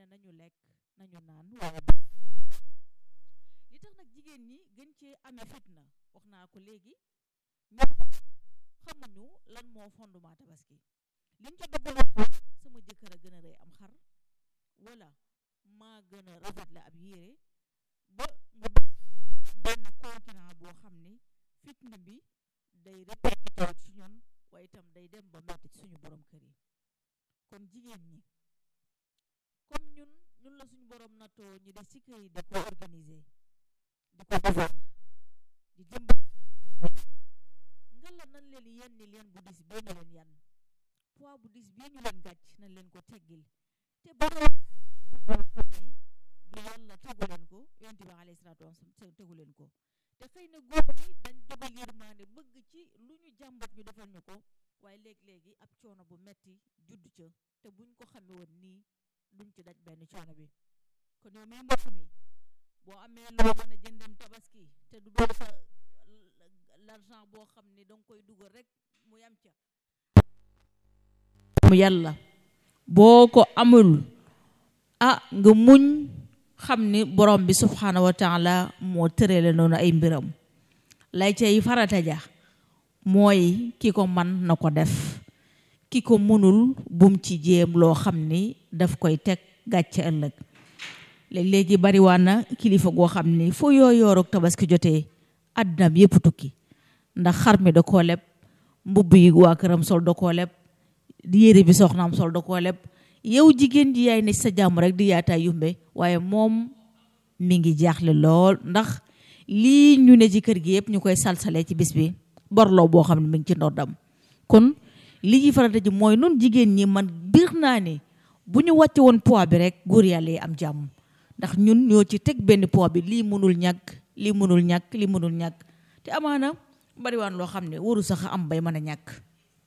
nañu lekk nañu naan waaye li tax nag jigéen ñi gën cee amee fitna wax naa ko léegi ñoom xamuñu lan moo fondement tabaski liñ ca dugaloon mooy sama jëkkër a gën a rëy am xar wala maa gën a rafet la ab yére ba mu benn concurrent boo xam ni fitna bi day répercuté ci ñun waaye itam day dem ba metti ci suñu borom kër yi kon jigéen ñi comme ñun ñun la suñu borom nattoo ñu des ci kër yi di ko organiser di ko defar di dimbali nga la nan leen yenni leen bu dis bee ñu leen yan poids bu dis bii ñu leen gàcc nañ leen ko teggil te ba ni du yàlla tegu leen ko yonent bi alayhi salaatu wasalaam tegu leen ko te xëy na góor ñi dañ dogal yërmaande bëgg ci lu ñu jàmbat ñu defal ñu ko waaye léegi-léegi ab coono bu metti judd ca te buñ ko xame woon nii duñ ci daj benn coono bi kon yow mi mbokk mi boo amee loo mën a jëndem tabaski te du doon sa l'argent boo xam ne danga koy dugal rek mu yam ca mu yàlla boo ko amul ah nga muñ xam ni borom bi subhanahu wa taala moo tërale noonu ay mbiram lay cay farata ja mooy ki ko man na ko def ki ko mënul bum ci jéem loo xam ni daf koy teg gàcce ëllëg léeg-léegi bariwaan na kilifa goo xam ni foo yoo yoorug tabaski jotee àddinaam yépp tukki ndax xar mi da koo leb mbubb yi waa këram sol da koo leb yére bi soxnaam sol da koo leb yow jigéen ji yaay ne sa jàmm rek di yaataa yumbe waaye moom mi ngi jaaxle lool ndax lii ñu ne ci kër gi yëpp ñu koy salsalee ci bis bi borloo boo xam ne mi ngi ci ndoddam kon li ci farata ji mooy nun jigéen ñi man biir naa ne bu ñu wàcce woon poids bi rek góor yàlla yi am jàmm ndax ñun ñoo ci teg benn poids bi lii mënul ñàkk lii mënul ñàkk lii mënul ñàkk te amaana bariwaan loo xam ne waru sax am bay mën a ñàkk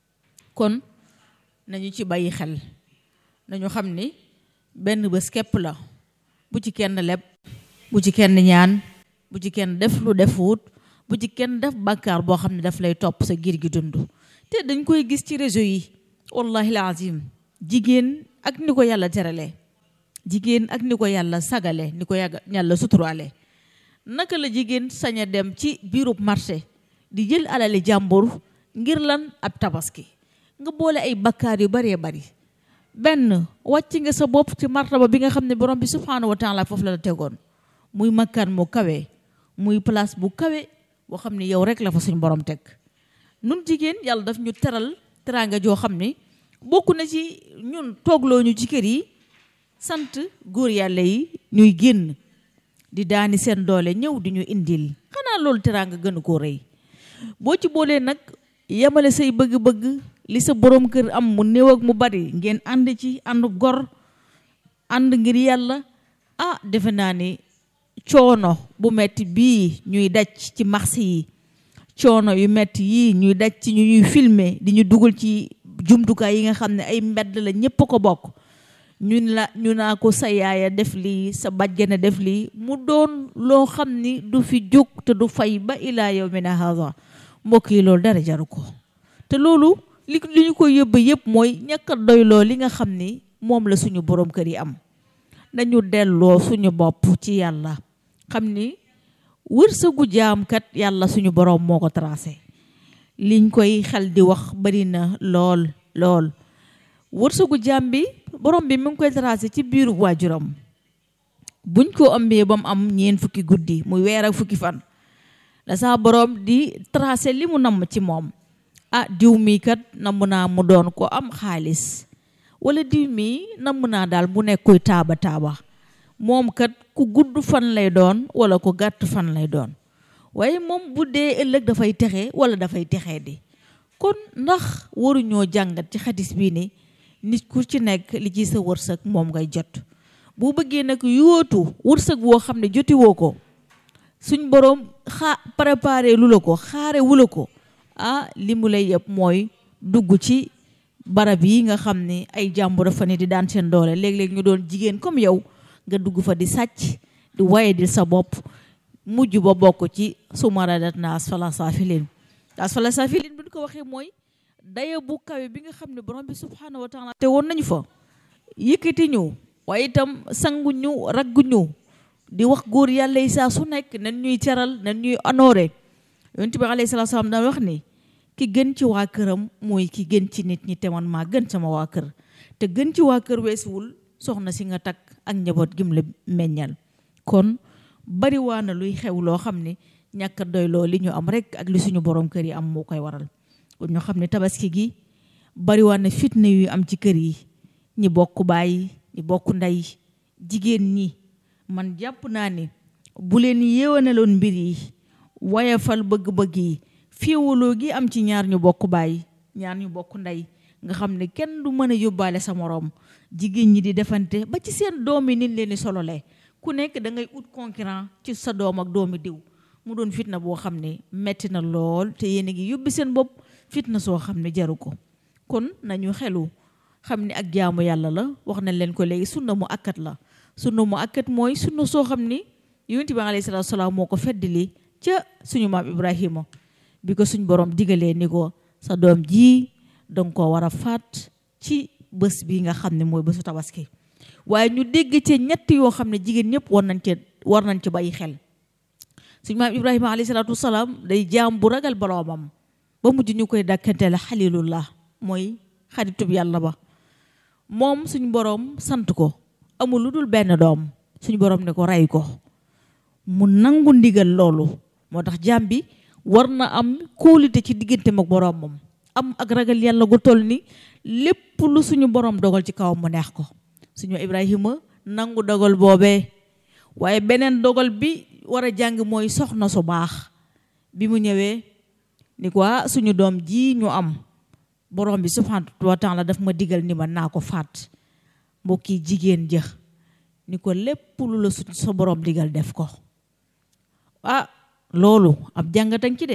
kon nañu ci bàyyi xel nañu xam ni benn bés képp la bu ci kenn leb bu ci kenn ñaan bu ci kenn def lu defuut bu ci kenn def bàkkaar boo xam ne daf lay topp sa giir gi dund te dañ koy gis ci réseau yi wallahi lazim jigéen ak ni ko yàlla terale jigéen ak ni ko yàlla sagale ni ko yàlla suturaale naka la jigéen sañ a dem ci biirub marché di jël alali jàmbur ngir lan ab tabaski nga boole ay bakkaar yu baree bari benn wàcc nga sa bopp ci martaba bi nga xam ne borom bi subhanahu wa taala foofu la la tegoon muy makkaan mu kawe muy place bu kawe boo xam ne yow rek la fa suñ borom teg nun jigéen yàlla daf ñu teral teraanga joo xam ne bokk na ci ñun toogloo ñu ci kër yi sant góor yàlla yi ñuy génn di daani seen doole ñëw di ñu indil xanaa loolu teraanga gënu koo rëy boo ci boolee nag yemale say bëgg-bëgg li sa borom kër am mu néew ak mu bari ngeen ànd ci ànd gor ànd ngir yàlla ah defe naa ni coono bu metti bii ñuy daj ci marché yi coono yu metti yii ñuy daj ci ñu ñuy filmer di ñu dugal ci jumtukaay yi nga xam ne ay mbedd la ñépp ko bokk ñun la ñu naa ko sa yaaya def lii sa bàjjana def lii mu doon loo xam ni du fi jóg te du fay ba ilaa yawmina haza mbokk yi loolu dara jaru ko te loolu li li ñu ko yóbbe yëpp mooy ñàkk a doyloo li nga xam ni moom la suñu borom kër yi am dañu delloo suñu bopp ci yàlla xam ni wërsëgu jaamkat yàlla suñu borom moo ko tracé liñ koy xel di wax bari na lool lool wërsëgu jaam bi borom bi mu ngi koy tracé ci biiru waajuram buñ ko ëmbee ba mu am ñeen fukki guddi muy weer ak fukki fan da saa borom di tracé li mu namm ci moom ah diw mii kat namm naa mu doon ko am xaalis wala diw mii namm naa daal mu nekk kuy taaba taaba moom kat ku gudd fan lay doon wala ku gàtt fan lay doon waaye moom bu dee ëllëg dafay texe wala dafay texee di kon ndax waruñoo jàngat ci xadis bii ni nit ku ci nekk li ci sa wërsëg moom ngay jot bu bëggee nag yóotu wërsëg woo xam ne jotiwoo ko suñ boroom xaa préparé lu la ko xaare wu la ko ah li mu lay yëpp mooy dugg ci barab yi nga xam ne ay jàmbur fa ne di daan seen doole léeg-léeg ñu doon jigéen comme yow nga dugg fa di sàcc di waye di sa bopp mujj ba bokk ci sumaradat na asfala saafilin asfala saafilin bu ñu ko waxee mooy daye bu kawe bi nga xam ne borom bi subhanahu wa taala te woon nañu fa yëkkati ñu waaye itam sanguñu ragguñu di wax góor yàlla yi saa su nekk nan ñuy teral nan ñuy honoré yonent bi alayhi salaatu salaam daan wax ni ki gën ci waa këram mooy ki gën ci nit ñi te man maa gën sama waa kër te gën ci waa kër weesuwul soxna si nga takk ak njaboot gim la meññal kon bari waa na luy xew loo xam ne ñàkk doy loo li ñu am rek ak li suñu borom kër yi am moo koy waral kon ñoo xam ne tabaski gi bari waa na fitna yu am ci kër yi ñi bokk baay ñi bokk ndey jigéen ñi man jàpp naa ne bu leen yéewanaloon mbir yi wayafal bëgg-bëgg yi féewaloo gi am ci ñaar ñu bokk baay ñaar ñu bokk ndey nga xam ne kenn du mën a yóbbaale sa moroom jigéen ñi di defante ba ci seen doom yi nin leen di sololee ku nekk da ngay ut concurrent ci sa doom ak doomi diw mu doon fitna boo xam ne metti na lool te yéen a ngi yóbbi seen bopp fitna soo xam ne jaru ko kon nañu xelu xam ne ak jaamu yàlla la wax nañ leen ko léegi sunna mu akkat la sunna mu akkat mooy sunna soo xam ni yonent bi alayhi salaatu salaam moo ko feddali ca suñu maam Ibrahima bi ko suñ borom digalee ni ko sa doom ji danga ko war a faat ci bés bi nga xam ne mooy bésu tabaski waaye ñu dégg ci ñett yoo xam ne jigéen ñëpp war nañ ci war nañ ci bàyyi xel suñu maam Ibrahima alayhi salaatu salaam day jaam bu ragal boroomam ba mujj ñu koy dàkkante la xalilullah mooy xaritub yàlla ba moom suñu borom sant ko amul lu dul benn doom suñu borom ne ko rey ko mu nangu ndigal loolu moo tax jaam bi war na am kóolite ci digganteem ak boroomam am ak ragal yàlla gu toll ni lépp lu suñu borom dogal ci kawam mu neex ko suñu Ibrahima nangu dogal boobee waaye beneen dogal bi war a jàng mooy soxna su baax bi mu ñëwee ni ko suñu doom ji ñu am borom bi subhanahu wa taala daf ma digal ni ma naa ko faat mbokki jigéen jë ni ko lépp lu la su sa borom digal def ko ah loolu ab jàngatan ci de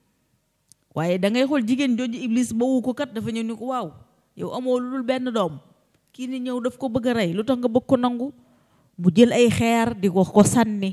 waaye da ngay xool jigéen jooju iblis ba wu ko kat dafa ñëw ni ko waaw yow amoo lu dul benn doom kii ni ñëw daf ko bëgg a rey lu tax nga bëgg ko nangu mu jël ay xeer di ko ko sànni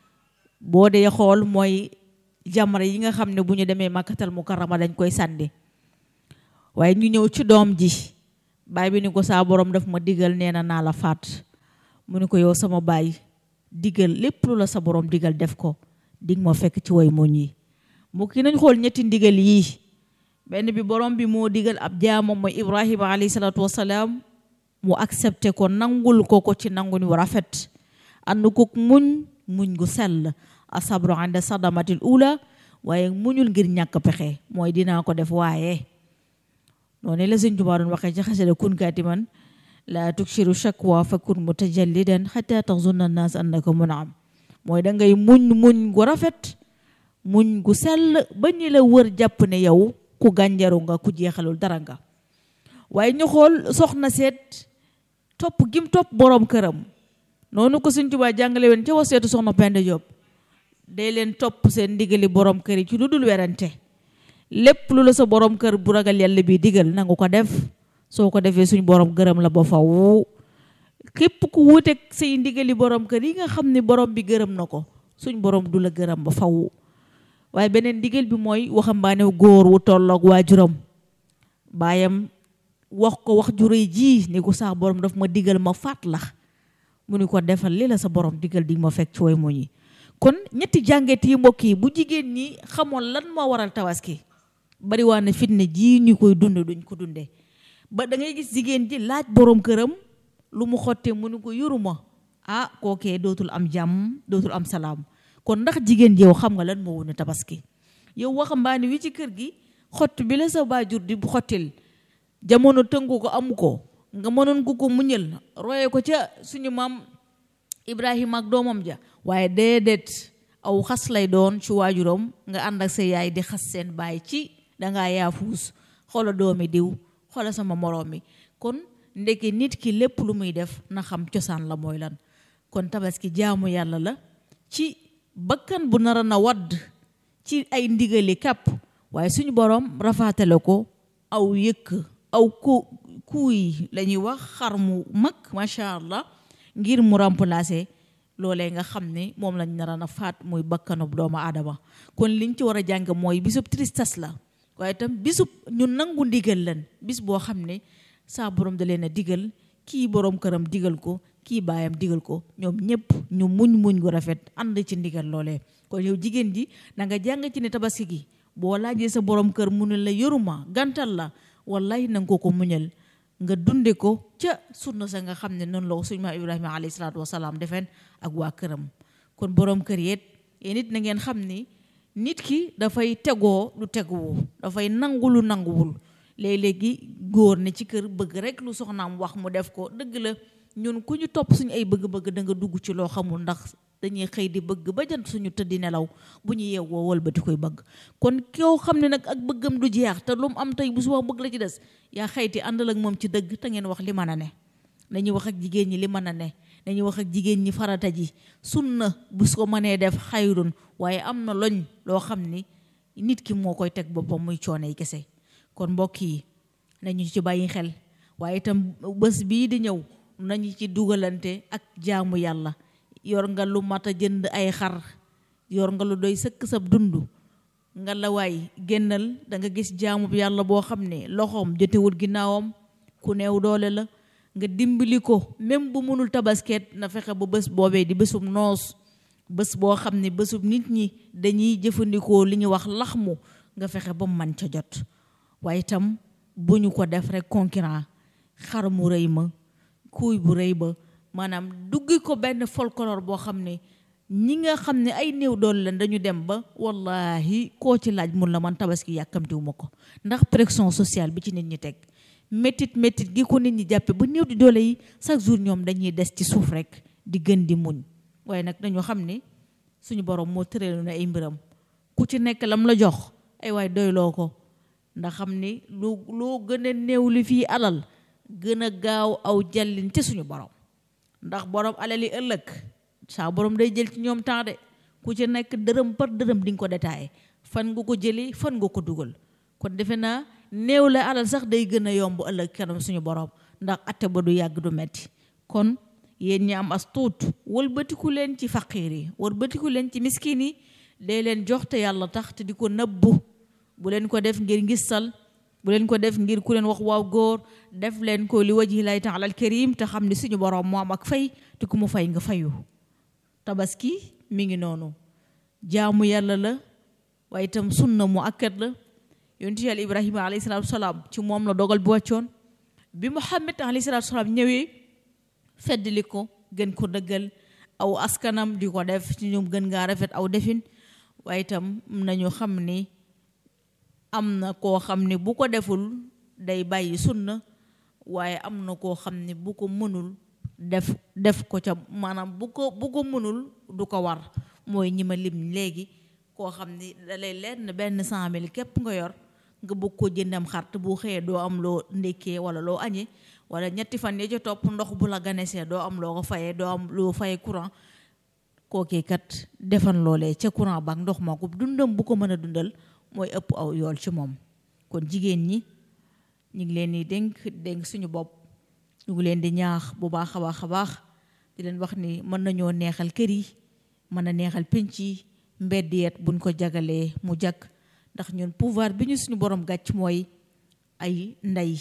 boo dee xool mooy jamra yi nga xam ne bu ñu demee makkatal mukarrama dañ koy sànni waaye ñu ñëw ci doom ji baay bi ni ko saa borom daf ma digal nee na naa la faat mu ni ko yow sama baay digal lépp lu la sa borom digal def ko dig ma fekk ci way muñ yi mu ki nañ xool ñetti ndigal yii benn bi borom bi moo digal ab jaamam mooy ibrahima alayhi salaatu wasalaam mu accepté ko nangul ko ko ci nangu ni rafet ànd ko muñ muñ gu sell asabru anda sadamatil ula waaye muñul ngir ñàkk pexe mooy dinaa ko def waaye noonu la sëñ Tuubaa doon waxee ci xasida kun kaatiman laa tukshiru shakwa fa kun mutajallidan xata taxzunna naas annaka munam mooy da ngay muñ muñ gu rafet muñ gu sell ba ñi la wër jàpp ne yow ku gànjaru nga ku jeexalul dara nga waaye ñu xool soxna seet topp gim topp boroom këram noonu ko sëñ Tuubaa jàngale woon ca waseetu soxna Penda Diop day leen topp seen ndigali boroom kër yi ci lu dul werante lépp lu la sa borom kër bu ragal yàlla bi digal nangu ko def soo ko defee suñ borom gërëm la ba faw képp ku wuuteeg say ndigali borom kër yi nga xam ne borom bi gërëm na ko suñ borom du la gërëm ba faw waaye beneen ndigal bi mooy waxambaane góor wu tolloog waajuram baayam wax ko wax ju rëy ji ni ko sax borom daf ma digal ma faat la mu ni ko defal li la sa borom digal di ma fekk ci way mu ñi kon ñetti jànget yi mbokk yi bu jigéen ñi xamoon lan moo waral tabaski bari waa na fitne ji ñu koy dund duñ ko dundee ba da ngay gis jigéen ji laaj borom këram lu mu xottee mu ni ko yoruma ah kookee dootul am jàmm dootul am salaam kon ndax jigéen ji yow xam nga lan moo wone tabaski yow waxambaane wi ci kër gi xott bi la sa baajur di xottil jamono tëngu ko amu ko nga mënoon ko ko muñal roye ko ca suñu maam Ibrahima ak doomam ja waaye déedéet aw xas lay doon ci waajuram nga ànd ak sa yaay di xas seen baay ci dangaa yaafuus xoola doomi diw xoola sama moroom mi kon ndeke nit ki lépp lu muy def na xam cosaan la mooy lan kon tabaski jaamu yàlla la ci bakkan bu nara na wadd ci ay ndigali kàpp waaye suñu borom rafaatale ko aw yëkk aw ku kuuy la ñuy wax xar mu mag macha allah ngir mu remplacer loolee nga xam ne moom lañ nara na faat muy bakkanub doomu aadama kon liñ ci war a jàng mooy bisub tristesse la waaye itam bisub ñu nangu ndigal lan bis boo xam ne saa borom da leen a digal kii borom këram digal ko kii baayam digal ko ñoom ñëpp ñu muñ muñ gu rafet ànd ci ndigal loolee kon yow jigéen ji da nga jàng ci ne tabaski gi boo laajee sa borom kër mu ne la yoruma gantal la wallahi na nga ko ko muñal nga dunde ko ca sunna sa nga xam ne noonu la ko suñu maam Ibrahima alayhi salaatu wasalaam defeen ak waa këram kon borom kër yeet yéen it na ngeen xam ni nit ki dafay tegoo lu teguwoo dafay nangu lu nanguwul léeg-léegi góor ne ci kër bëgg rek lu soxnaam wax mu def ko dëgg la ñun ku ñu topp suñu ay bëgg-bëgg da nga dugg ci loo xamul ndax dañuy xëy di bëgg ba jant suñu tëddi nelaw bu ñu yeewoo wëlbati koy bëgg kon koo xam ne nag ak bëggam du jeex te lu mu am tey bu suba bëgg la ci des yaa xëyti àndal ak moom ci dëgg te ngeen wax li mën a ne nañu wax ak jigéen ñi li mën a ne nañu wax ak jigéen ñi farata ji sunna bu ko mënee def xayrun waaye am na loñ loo xam ni nit ki moo koy teg boppam muy coono yi kese kon mbokk yi nañu ci bàyyi xel waaye itam bés bii di ñëw nañu ci dugalante ak jaamu yàlla yor nga lu mat a jënd ay xar yor nga lu doy sëkk sab dund nga la waay génnal da nga gis jaamu yàlla boo xam ne loxoom jotewul ginnaawam ku neew doole la nga dimbali ko même bu mënul tabasket na fexe ba bés boobee di bésum noos bés boo xam ne bésub nit ñi dañuy jëfandikoo li ñuy wax laxmu nga fexe ba mu man ca jot waaye itam bu ñu ko def rek concurrent xar mu rëy ma kuuy bu rëy ba maanaam duggi ko benn folklore boo xam ne ñi nga xam ne ay néew doole leen dañu dem ba wallahi koo ci laaj mun la man tabaski yàkkamtiwu ma ko ndax pression sociale bi ci nit ñi teg métit métit gi ko nit ñi jàppe ba néew di doole yi chaque jour ñoom dañuy des ci suuf rek di gën di muñ waaye nag dañoo xam ne suñu borom moo tëreelu na ay mbiram ku ci nekk lam la jox ay waay doyloo ko ndax xam ni lu loo gën a néew li fii alal gën a gaaw aw jàllin ci suñu borom ndax borom alal yi ëllëg saa borom day jël ci ñoom temps de ku ci nekk dërëm par dërëm di nga ko détaillé fan nga ko jëlee fan nga ko dugal kon defe naa néew la alal sax day gën a yomb ëllëg kanam suñu borom ndax atte ba du yàgg du metti kon yéen ñi am as tuut wëlbatiku leen ci faqiir yi wëlbatiku leen ci miskin yi dee leen jox te yàlla tax te di ko nëbbu bu leen ko def ngir ngistal bu leen ko def ngir ku leen wax waaw góor def leen ko li wajhi laahi taala al karim te xam ne suñu borom moo am ak fay te ku mu fay nga fayu tabaski mi ngi noonu jaamu yàlla la waaye itam sunna mu akkat la yonent yàlla ibrahima alayhi salaatu salaam ci moom la dogal bi wàccoon bi muhammad alayhi salaatu salaam ñëwee feddli ko gën ko dëggal aw askanam di ko def ci ñoom gën ngaa rafet aw defin waaye itam nañu xam ni am na koo xam ne bu ko deful day bàyyi sunna waaye am na koo xam ne bu ko mënul def def ko ca maanaam bu ko bu ko mënul du ko war mooy ñi ma lim léegi koo xam ni da lay lenn benn cent mille képp nga yor nga bëgg ko jëndam xart bu xëyee doo am loo ndékkee wala loo añee wala ñetti fan ya ca topp ndox bu la ganesee doo am loo ko fayee doo am loo fayee courant kookee kat defan loolee ca courant ba ak ndox ma ko dundam bu ko mën a dundal mooy ëpp aw yool ci moom kon jigéen ñi ñu ngi leen di dénk dénk suñu bopp ñu ngi leen di ñaax bu baax a baax a baax di leen wax ni mën nañoo neexal kër yi mën a neexal penc yi mbedd yeet buñ ko jagalee mu jag ndax ñun pouvoir bi ñu suñu borom gàcc mooy ay ndey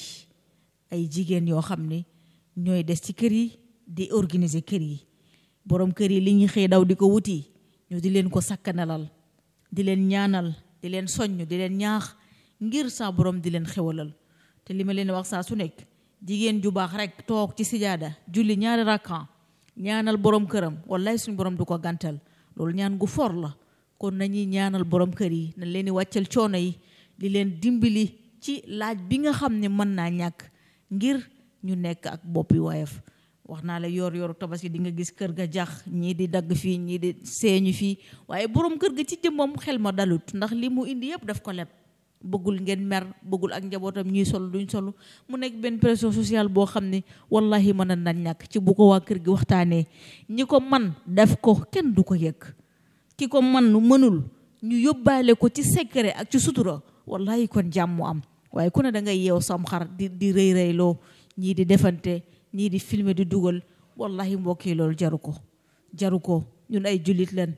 ay jigéen yoo xam ne ñooy des ci kër yi di organiser kër yi borom kër yi li ñuy xëy daw di ko wuti ñu di leen ko sakkanalal di leen ñaanal di leen soññ di leen ñaax ngir saa borom di leen xewalal te li ma leen wax saa su nekk jigéen ju baax rek toog ci sijaada julli ñaari rakkan ñaanal borom këram wallaay suñu borom du ko gàntal loolu ñaan gu for la kon nañuy ñaanal borom kër yi nañ leen di wàccal coono yi di leen dimbali ci laaj bi nga xam ne mën naa ñàkk ngir ñu nekk ak boppi woyof wax naa la yor yoru tabaski di nga gis kër ga jax ñii di dagg fii ñii di seeñu fii waaye borom kër ga ci jëmmam xel ma dalut ndax li mu indi yëpp daf ko leb bëggul ngeen mer bëggul ak njabootam ñuy sol duñ sol mu nekk benn pression sociale boo xam ne wallahi mën na ñàkk ci bu ko waa kër gi waxtaanee ñi ko man def ko kenn du ko yëg ki ko man mënul ñu yóbbaale ko ci secret ak ci sutura wallahi kon jàmm am waaye ku ne da ngay yeew sam xar di di rëy rëyloo ñii di defante ñii di filmer di dugal wallahi mbokk yi loolu jaru ko jaru ko ñun ay jullit leen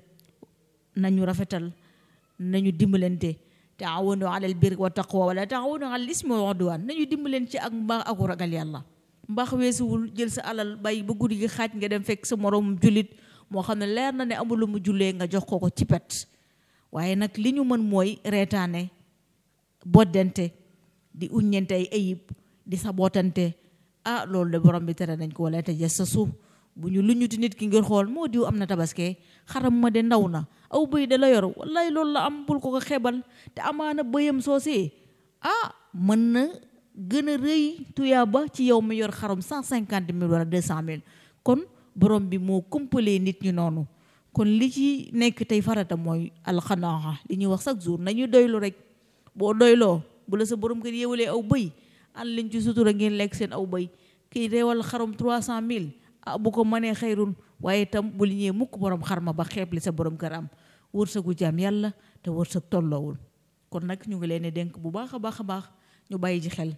nañu rafetal nañu dimbalante taawanu alal birri wa taqwa wala taawanu alal ismi wal udwan nañu dimbaleen ci ak mbaax ak ragal yàlla mbaax weesuwul jël sa alal bàyyi ba guddi gi xaaj nga dem fekk sa moroom jullit moo xam ne leer na ne amul lu mu jullee nga jox ko ko ci pet waaye nag li ñu mën mooy reetaane boddante di uññente ay ayib di sabootante ah loolu de borom bi tere nañ ko wala te jes sa suuf bu ñu lu ñuti nit ki ngir xool moo diw am na tabaske xaram ma de ndaw na aw bëy de la yor wallaay loolu la am bul ko ko xebal te amaana bëyam soosee ah mën na gën a rëy tuyaaba ci yow mi yor xarum cent cinquante mille wala deux cent mille kon borom bi moo kumpalee nit ñi noonu kon li ci nekk tey farata mooy alxanaaxa li ñuy wax chaque jour nañu doylu rek boo doyloo bu la sa borom kër yéwalee aw bëy an liñ ci sutura ngeen lekk seen aw bëy kii reewal xarum trois cent mille ah bu ko mënee xayrun waaye itam bu li ñëwee mukk borom xarma ba xeeb li sa borom kër am wërsëgu jaam yàlla te wërsëg tolloowul kon nag ñu ngi leen di dénk bu baax a baax a baax ñu bàyyi ci xel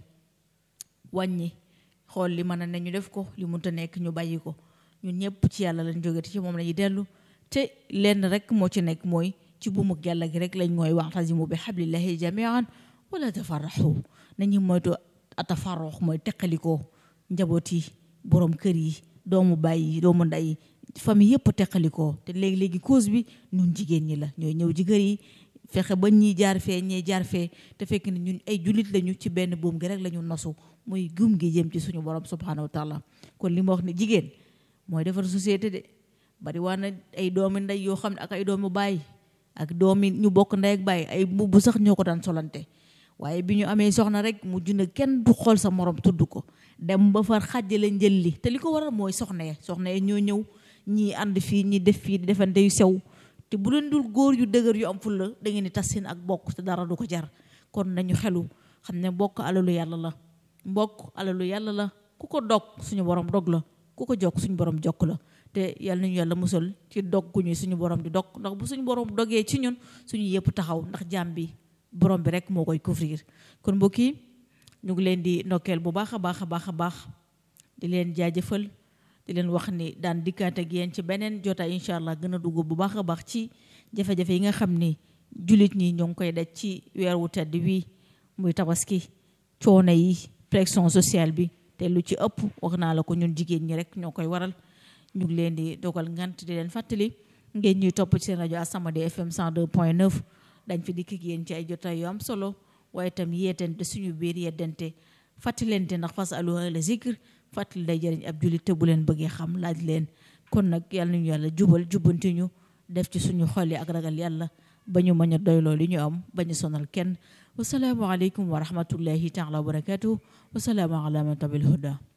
wàññi xool li mën a ne ñu def ko li munta nekk ñu bàyyi ko ñun ñëpp ci yàlla lañ jóge te ci moom lañuy dellu te lenn rek moo ci nekk mooy ci buumug yàlla gi rek lañ mooy wa'tasimu bi hablillahi jamian wala tafarraxu nañu moytu atafarrox mooy teqalikoo njaboot yi borom kër yi doomu bàyyi doomu nday famille yëpp teqalikoo te léegi-léegi cause bi ñun jigéen ñi la ñooy ñëw ci kër yi fexe ba ñii jaar fee ñee jaar fee te fekk ne ñun ay jullit lañu ci benn buum gi rek la ñu nosu muy gum gi jëm ci suñu borom subhanahu wa taala kon li ma wax ne jigéen mooy defar société de bari waa na ay doomi ndey yoo xam ne ak ay doomu baay ak doomi ñu bokk ndey ak baay ay mbubb sax ñoo ko daan solante waaye bi ñu amee soxna rek mu jund kenn du xool sa morom tudd ko dem ba far xàjjale njël li te li ko waral mooy soxna ya soxna ya ñoo ñëw ñii ànd fii ñi def fii di defante yu sew te bu leen dul góor yu dëgër yu am fulla da ngeen di tas seen ak bokk te dara du ko jar kon nañu xelu xam ne mbokk alalu yàlla la mbokk alalu yàlla la ku ko dog suñu borom dog la ku ko jokk suñu borom jokk la te yàlla nañu yàlla musal ci dog gu ñu suñu borom di dog ndax bu suñu borom dogee ci ñun suñu yëpp taxaw ndax jaam bi borom bi rek moo koy couvrir kon mbokk yi ñu ngi leen di ndokkeel bu baax a baax a baax a baax di leen jaajëfal di leen wax ni daan dikkaat ak yéen ci beneen jotaay incha allah gën a dugg bu baax a baax ci jafe-jafe yi nga xam ni jullit ñi ñoo ngi koy daj ci weer wu tedd wi muy tabaski coono yi pression sociale bi te lu ci ëpp wax naa la ko ñun jigéen ñi rek ñoo koy waral ñu ngi leen di dogal ngant di leen fàttali ngeen ñuy topp ci seen rajo As-Samadiyya FM 102.9 dañ fi dikk ak yéen ci ay jotaay yu am solo waaye itam yeetante suñu biir yeddante fàttalente ndax fas alu ahla zikr fàttali day jëriñ ab jullit te bu leen bëggee xam laaj leen kon nag yàlla nañu yàlla jubal jubbanti ñu def ci suñu xol yi ak ragal yàlla ba ñu mën a doyloo li ñu am ba ñu sonal kenn wasalaamu aleykum wa rahmatullahi taala wa barakatuh wasalaamu ala man tabil huda